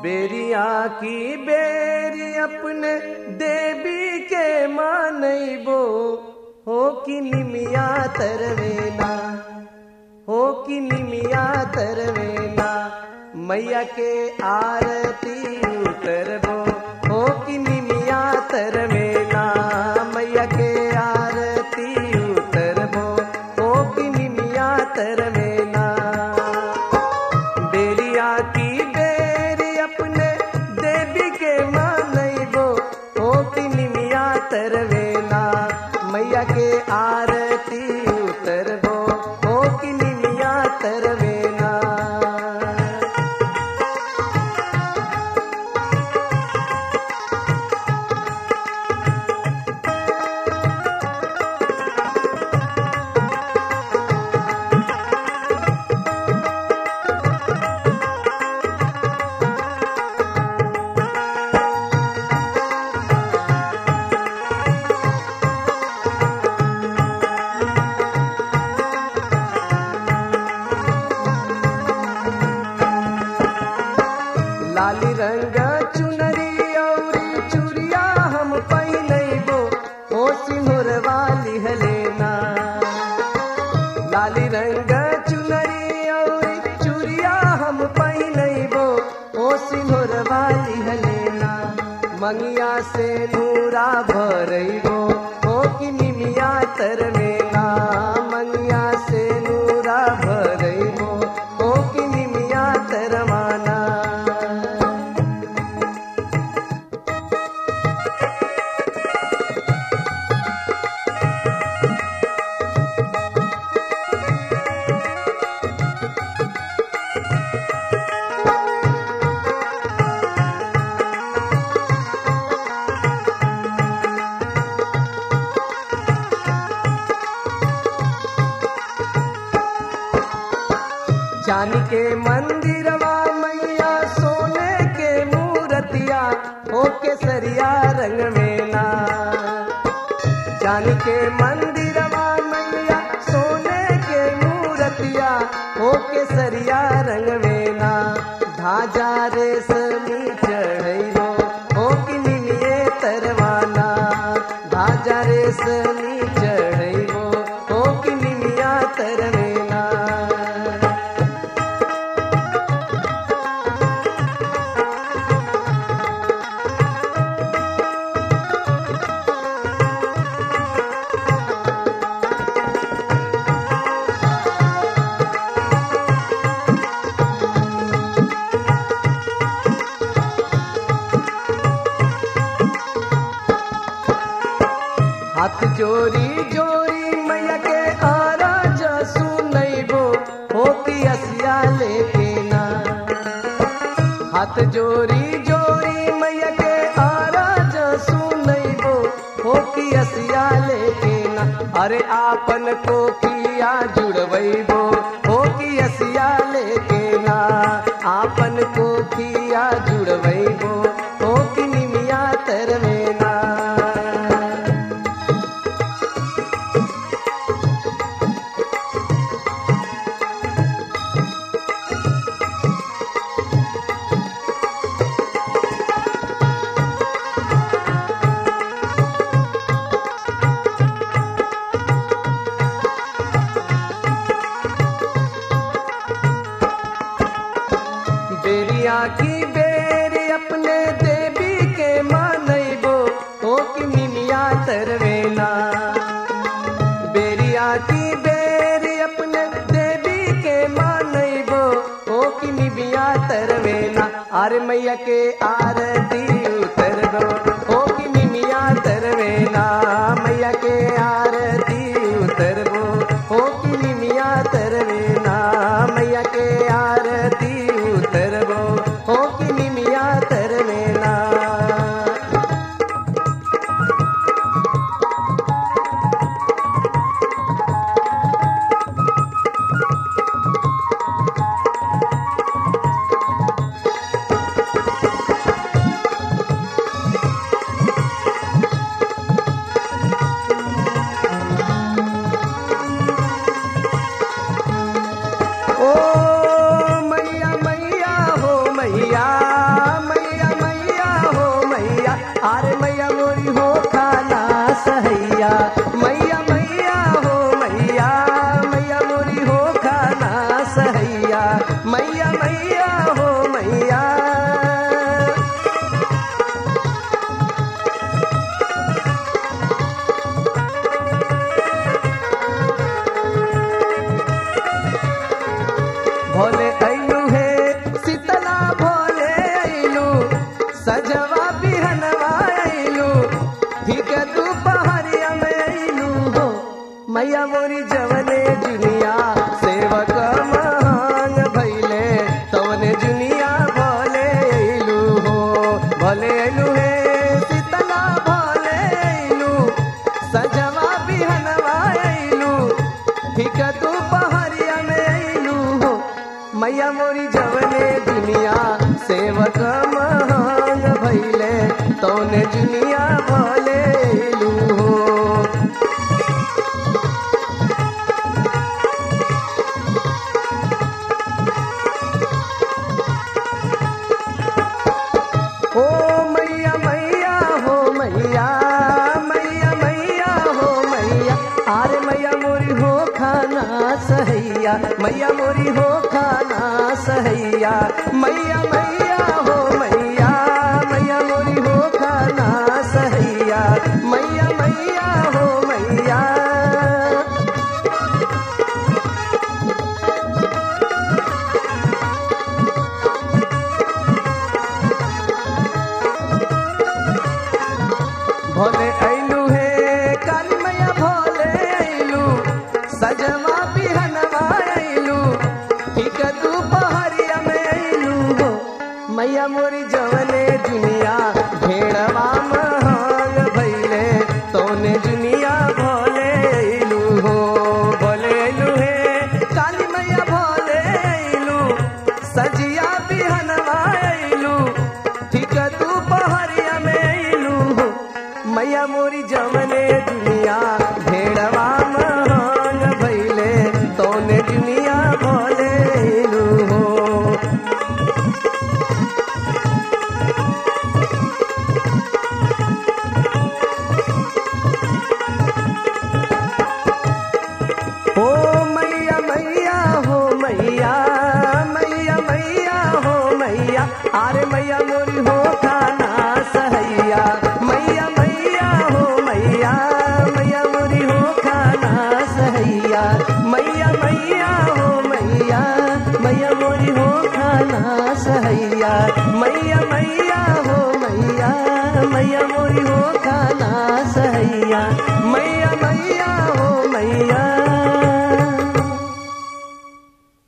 बेरिया की बेरी अपने देवी के मानैबो हो कि निमिया तरवेना हो कि निमिया तरवेना मैया के आरती उतरबो हो कि निमिया तरवेना मैया के आरती उतरबो हो कि निमिया तरवेना बेरिया की बेरी अपने देवी के मानैबो हो कि निमिया तरवेना मैया के आरती उतरबो हो कि निमिया तरवेना लाली रंग चुनरी औरी चुरिया हम पहिनैबो ओ सिंहर वाली हलेना लाली रंग चुनरी औरी चुरिया हम पहिनैबो ओ सिंहर वाली हलेना मंगिया से नूरा भरैबो ओ कि निमिया तरमेना मंगिया से नूरा भरैबो ओ कि निमिया तरमाना चांदी के मंदिरवा मैया सोने के मूर्तिया हो केसरिया रंग में ना चांदी के मंदिरवा मैया सोने के मूर्तिया हो केसरिया रंग में ना धाजा रेशमी चढ़ैलो हो कि निमिये तरवाना धाजा रेशमी चढ़ैलो हो कि निमिया तरवेना हाथ जोरी जोरी मैया के आरा जसू नैबो हो कि असिया लेके ना हाथ जोरी जोरी मैया के आरा जसू नैबो हो कि असिया लेके ना अरे आपन को किया जुड़वैबो हो कि असिया लेके ना आपन को किया जुड़वैबो हो कि निमिया तरवेना बेरिया की बेरी अपने देवी के मानैबो ओ कि निमिया तरवेना बेरिया की बेरी अपने देवी के मानैबो ओ कि निमिया तरवेना अरे मैया के आरती उतर दो ओ कि निमिया तरवेना मैया के आरती उतर दो ओ कि निमिया तरवेना मैया के आरती उतरबो हो कि निमिया तरवेना ओ भोले ऐलू हे शीतला भोले ऐलू सजवा बिहनवा ऐलू ठीक तू पहरिया में ऐलू हो मैया मोरी जवने जुनिया सेवक महान भैले तवने जुनिया भोले ऐलू हो भोले ऐलू हे शीतला भोले ऐलू सजवा बिहनवा ऐलू ठीक तू पहरिया में ऐलू हो मैया मोरी जवने दुनिया सेवक महान भैले तौने जुनिया भले ऐलू हो ओ मैया मैया हो मैया मैया मैया हो मैया आरे मैया मोरी हो खाना सहैया मैया मोरी हो खाना सहैया मैया मैया हो मैया मैया मोरी हो खाना सहैया मैया मैया हो मैया भोले ऐलू हे काली मैया भोले ऐलू सजवा बिहनवा ऐलू ठीक तू पहरिया में ऐलू हो मैया मोरी जवने दुनिया भेड़वा महान भैले तोने दुनिया भोले ऐलू हो भोले ऐलू हे काली मैया भोले ऐलू सजिया बिहनवा ऐलू ठीक तू पहरिया में ऐलू हो मैया मोरी जमने दुनिया भेड़वा महान भैले तोने दुनिया भोले ऐलू हो ओ मैया मैया हो मैया मैया मैया हो मैया अरे मैया मोरी हो खाना सहैया मैया मैया हो मैया मैया मोरी हो खाना सहैया मैया मैया हो मैया मैया मोरी हो खाना सहैया मैया मैया हो मैया मैया मोरी हो खाना सहैया